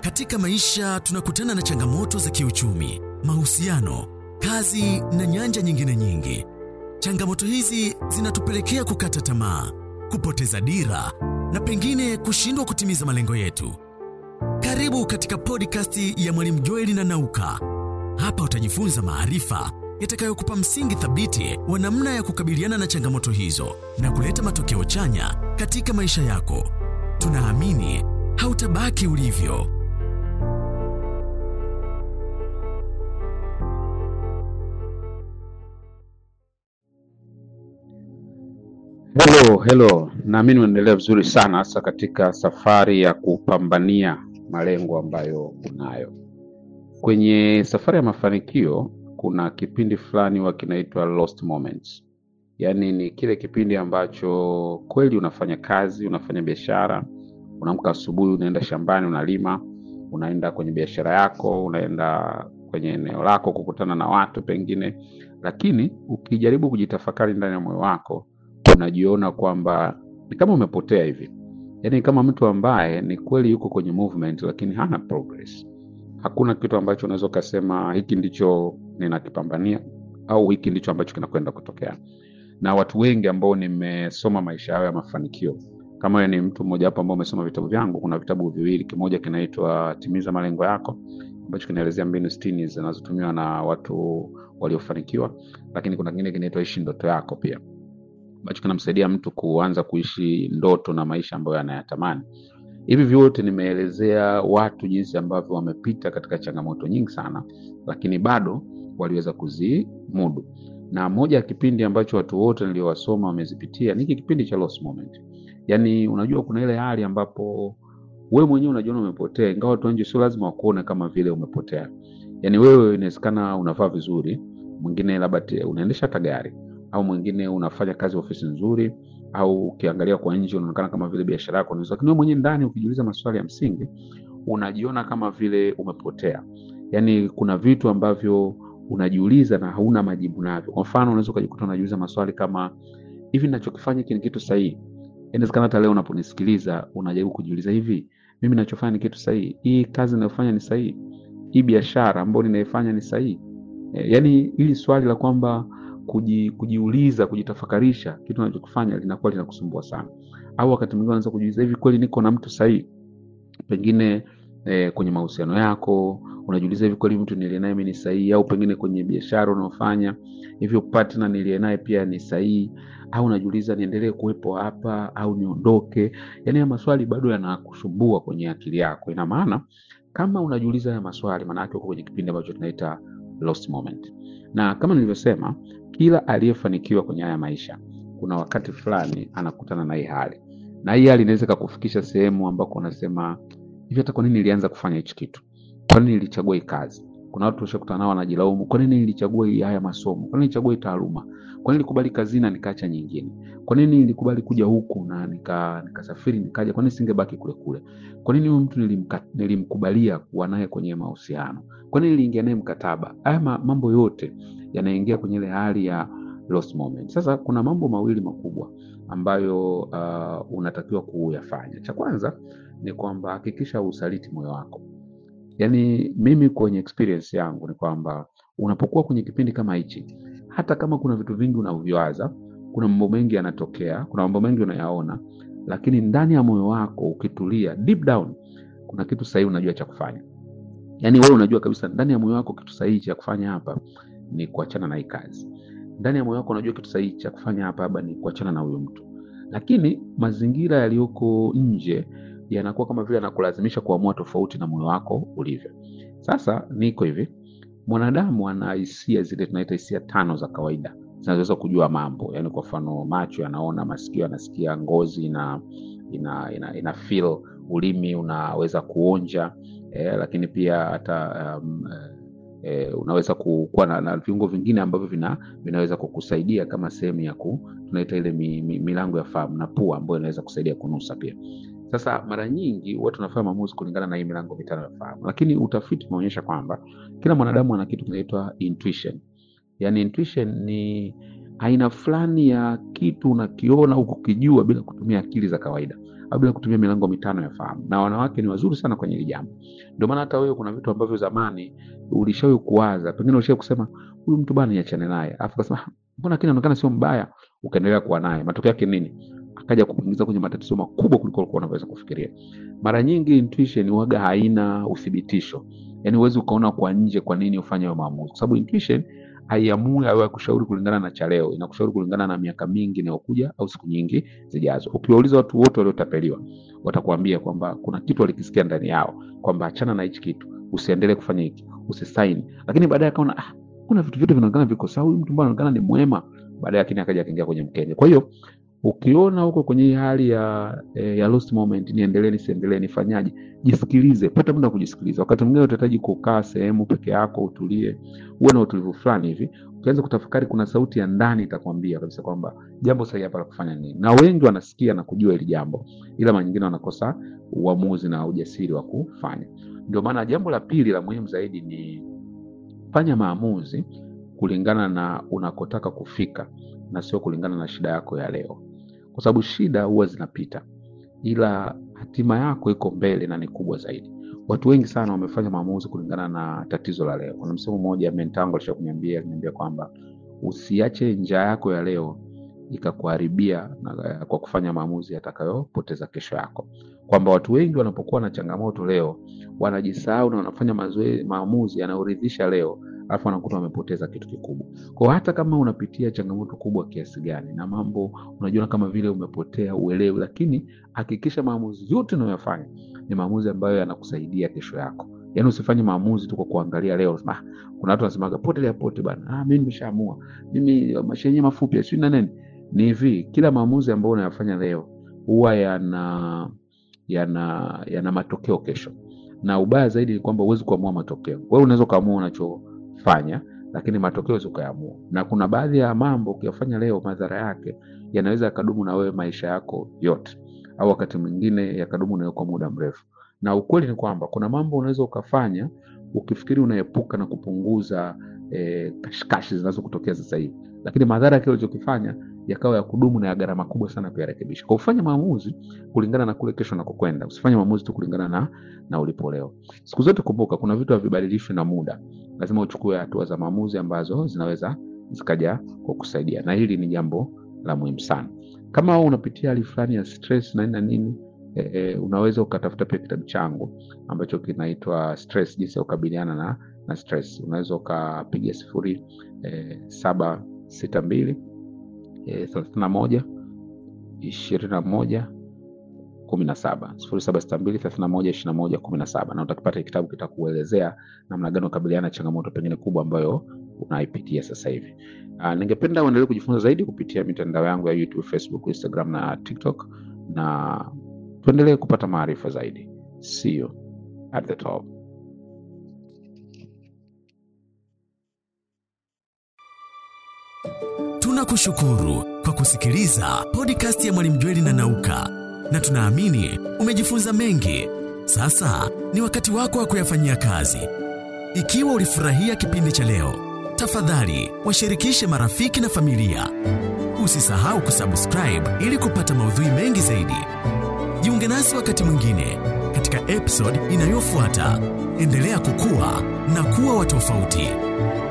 Katika maisha tunakutana na changamoto za kiuchumi, mahusiano, kazi na nyanja nyingine nyingi. Changamoto hizi zinatupelekea kukata tamaa, kupoteza dira na pengine kushindwa kutimiza malengo yetu. Karibu katika podcast ya Mwalimu Joeli na Nauka. Hapa utajifunza maarifa yatakayokupa msingi thabiti wa namna ya kukabiliana na changamoto hizo na kuleta matokeo chanya katika maisha yako. Tunaamini hautabaki ulivyo. Hello, hello. Naamini unaendelea vizuri sana hasa katika safari ya kupambania malengo ambayo unayo. Kwenye safari ya mafanikio kuna kipindi fulani huwa kinaitwa lost moments. Yaani ni kile kipindi ambacho kweli unafanya kazi, unafanya biashara, unaamka asubuhi, unaenda shambani, unalima, unaenda kwenye biashara yako, unaenda kwenye eneo lako kukutana na watu pengine, lakini ukijaribu kujitafakari ndani ya moyo wako unajiona kwamba ni kama umepotea hivi, yaani kama mtu ambaye ni kweli yuko kwenye movement lakini hana progress. Hakuna kitu ambacho unaweza ukasema hiki ndicho ninakipambania au hiki ndicho ambacho kinakwenda kutokea. Na watu wengi ambao nimesoma maisha yao ya mafanikio, kama wewe ni mtu mmoja wapo ambao umesoma vitabu vyangu, kuna vitabu viwili, kimoja kinaitwa Timiza Malengo Yako ambacho kinaelezea mbinu sitini zinazotumiwa na watu waliofanikiwa, lakini kuna kingine kinaitwa Ishi Ndoto Yako pia ambacho kinamsaidia mtu kuanza kuishi ndoto na maisha ambayo anayatamani. Hivi vyote nimeelezea watu jinsi ambavyo wamepita katika changamoto nyingi sana, lakini bado waliweza kuzimudu. Na moja ya kipindi ambacho watu wote niliowasoma wamezipitia ni hiki kipindi cha lost moment. Yaani, unajua kuna ile hali ambapo wewe mwenyewe unajiona umepotea, ingawa watu wa nje sio lazima wakuone kama vile umepotea. Yaani wewe inawezekana unavaa vizuri, mwingine labda te- unaendesha hata gari au mwingine unafanya kazi ofisi nzuri, au ukiangalia kwa nje unaonekana kama vile biashara yako nzuri, lakini wewe mwenyewe ndani ukijiuliza maswali ya msingi unajiona kama vile umepotea. Yaani kuna vitu ambavyo unajiuliza na hauna majibu navyo. Kwa mfano, unaweza ukajikuta unajiuliza maswali kama hivi, ninachokifanya hiki ni kitu sahihi? Inawezekana hata leo unaponisikiliza unajaribu kujiuliza, hivi mimi ninachofanya ni kitu sahihi? Hii kazi ninayofanya ni sahihi? Hii biashara ambayo ninaifanya ni sahihi? E, yaani hili swali la kwamba kuji, kujiuliza kujitafakarisha kitu unachokifanya linakuwa linakusumbua sana, au wakati mwingine unaanza kujiuliza hivi, kweli niko na mtu sahihi? Pengine eh, kwenye mahusiano yako unajiuliza hivi, kweli mtu niliye naye mimi ni sahihi? Au pengine kwenye biashara unaofanya hivyo, partner niliye naye pia ni sahihi? Au unajiuliza niendelee kuwepo hapa au niondoke? Yaani haya maswali bado yanakusumbua kwenye akili yako. Ina maana kama unajiuliza haya maswali, maana yake uko kwenye kipindi ambacho tunaita lost moment, na kama nilivyosema kila aliyefanikiwa kwenye haya maisha kuna wakati fulani anakutana na hii hali, na hii hali inaweza ikakufikisha sehemu ambako unasema hivi, hata kwa nini nilianza kufanya hichi kitu? Kwa nini nilichagua hii kazi? Kuna watu ushakutana nao wanajilaumu, kwa nini nilichagua hii haya masomo? Kwa nini nilichagua hii taaluma? Kwa nini nilikubali kazini na nikaacha nyingine? Kwa nini nilikubali kuja huku na nika nikasafiri nikaja? Kwa nini singebaki kule kule? Kwa nini huyu mtu nilimka, nilimkubalia kuwa naye kwenye mahusiano? Kwa nini niliingia naye mkataba? Haya ma- mambo yote yanaingia kwenye ile hali ya lost moment. Sasa kuna mambo mawili makubwa ambayo uh, unatakiwa kuyafanya. Cha kwanza ni kwamba hakikisha usaliti moyo wako. Yaani mimi kwenye experience yangu ni kwamba unapokuwa kwenye kipindi kama hichi, hata kama kuna vitu vingi unavyowaza, kuna mambo mengi yanatokea, kuna mambo mengi unayaona, lakini ndani ya moyo wako ukitulia, deep down, kuna kitu sahihi unajua cha kufanya. Yaani wewe unajua kabisa ndani ya moyo wako kitu sahihi cha kufanya hapa ni kuachana na hii kazi. Ndani ya moyo wako unajua kitu sahihi cha kufanya hapa hapa ni kuachana na huyo mtu, lakini mazingira yaliyoko nje yanakuwa kama vile yanakulazimisha kuamua tofauti na moyo wako ulivyo. Sasa niko hivi, mwanadamu ana hisia zile tunaita hisia tano za kawaida zinazoweza kujua mambo, yaani kwa mfano macho yanaona, masikio yanasikia, ngozi ina ina, ina, ina feel, ulimi unaweza kuonja eh, lakini pia hata um, eh, unaweza ku- kuwa na, na viungo vingine ambavyo vina, vinaweza kukusaidia kama sehemu ya ku, tunaita ile mi, mi, milango ya fahamu na pua ambayo inaweza kusaidia kunusa pia. Sasa mara nyingi watu wanafanya maamuzi kulingana na hii milango mitano ya fahamu, lakini utafiti umeonyesha kwamba kila mwanadamu ana kitu kinaitwa intuition. Yaani intuition ni aina fulani ya kitu unakiona au kukijua bila kutumia akili za kawaida. bila kutumia milango mitano ya fahamu, na wanawake ni wazuri sana kwenye hili jambo. Ndio maana hata wewe kuna vitu ambavyo zamani ulishawahi kuwaza, pengine ulishawahi kusema huyu mtu bana, niachane naye, alafu kasema "Ah, mbona kile anaonekana sio mbaya, ukaendelea kuwa naye. Matokeo yake nini? Akaja kukuingiza kwenye matatizo makubwa kuliko ulikuwa unavyoweza kufikiria. Mara nyingi intuition huwaga haina uthibitisho, yaani huwezi ukaona kwa nje kwa nini ufanye hayo maamuzi, kwa sababu intuition haiamui au kushauri kulingana na cha leo, inakushauri kulingana na miaka mingi inayokuja au siku nyingi zijazo. Ukiwauliza watu wote waliotapeliwa, watakwambia kwamba kuna kitu walikisikia ndani yao kwamba achana na hichi kitu, usiendelee kufanya hiki, usisaini. Lakini baadaye akaona ah, kuna vitu vyote vinaonekana viko sawa, huyu mtu mbona anaonekana ni mwema, baadaye lakini akaja akaingia kwenye mkenge. Kwa hiyo ukiona huko kwenye hii hali ya eh, ya lost moment, niendelee nisiendelee, nifanyaje? Jisikilize, pata muda wa kujisikiliza. Wakati mwingine utahitaji kukaa sehemu peke yako, utulie, uwe na utulivu fulani hivi, ukianza kutafakari, kuna sauti ya ndani itakwambia kabisa kwamba jambo sahihi hapa la kufanya nini. Na wengi wanasikia na kujua hili jambo, ila mara nyingine wanakosa uamuzi na ujasiri wa kufanya. Ndio maana jambo la pili la muhimu zaidi ni fanya maamuzi kulingana na unakotaka kufika na sio kulingana na shida yako ya leo, kwa sababu shida huwa zinapita, ila hatima yako iko mbele na ni kubwa zaidi. Watu wengi sana wamefanya maamuzi kulingana na tatizo la leo. Kuna msemo mmoja mentangu alisha kuniambia kuniambia kwamba usiache njaa yako ya leo ikakuharibia na- kwa kufanya maamuzi yatakayopoteza kesho yako, kwamba watu wengi wanapokuwa na changamoto leo wanajisahau na wanafanya mazoe, maamuzi yanayoridhisha leo alafu wanakuta wamepoteza kitu kikubwa. Kwa hata kama unapitia changamoto kubwa kiasi gani na mambo unajiona kama vile umepotea, uelewi, lakini hakikisha maamuzi yote unayoyafanya ni maamuzi ambayo yanakusaidia kesho yako. Yaani usifanye maamuzi tu kwa kuangalia leo. unasema, "Ah, kuna watu wanasemaga potelea pote bana, ah, mimi nimeshaamua, mimi maisha yenyewe mafupi sio na nini. Ni hivi, kila maamuzi ambayo unayafanya leo huwa yana yana yana matokeo kesho, na ubaya zaidi ni kwamba huwezi kuamua matokeo. Wewe unaweza ukaamua unachofanya, lakini matokeo huwezi ukayaamua, na kuna baadhi ya mambo ukiyafanya leo, madhara yake yanaweza yakadumu na wewe maisha yako yote, au wakati mwingine yakadumu na wewe kwa muda mrefu. Na ukweli ni kwamba kuna mambo unaweza ukafanya ukifikiri unaepuka na kupunguza eh, kashikashi zinazokutokea sasa hivi, lakini madhara ya kile ulichokifanya yakawa ya kudumu na ya gharama kubwa sana kuyarekebisha. Kwa ufanye maamuzi kulingana na kule kesho nakokwenda, usifanye maamuzi tu kulingana na, na ulipo leo. Siku zote kumbuka, kuna vitu havibadilishwi na muda, lazima uchukue hatua za maamuzi ambazo zinaweza zikaja kwa kusaidia, na hili ni jambo la muhimu sana. Kama wewe unapitia hali fulani ya stress na nini na nini eh, eh, unaweza ukatafuta pia kitabu changu ambacho kinaitwa Stress, jinsi ya kukabiliana na, na stress. Unaweza ukapiga sifuri eh, saba sita mbili eh, thelathini na moja ishirini na moja kumi na saba sifuri saba sita mbili thelathini na moja ishirini na moja kumi na saba na utakipata kitabu kitakuelezea namna gani ukabiliana na changamoto pengine kubwa ambayo unaipitia sasa hivi. Uh, ningependa uendelee kujifunza zaidi kupitia mitandao yangu ya YouTube, Facebook, Instagram na TikTok na tuendelee kupata maarifa zaidi. See you at the top. Tunakushukuru kwa kusikiliza podcast ya Mwalimu Jweli na Nauka, na tunaamini umejifunza mengi. Sasa ni wakati wako wa kuyafanyia kazi. Ikiwa ulifurahia kipindi cha leo, tafadhali washirikishe marafiki na familia. Usisahau kusubscribe ili kupata maudhui mengi zaidi. Jiunge nasi wakati mwingine katika episode inayofuata. Endelea kukua na kuwa wa tofauti.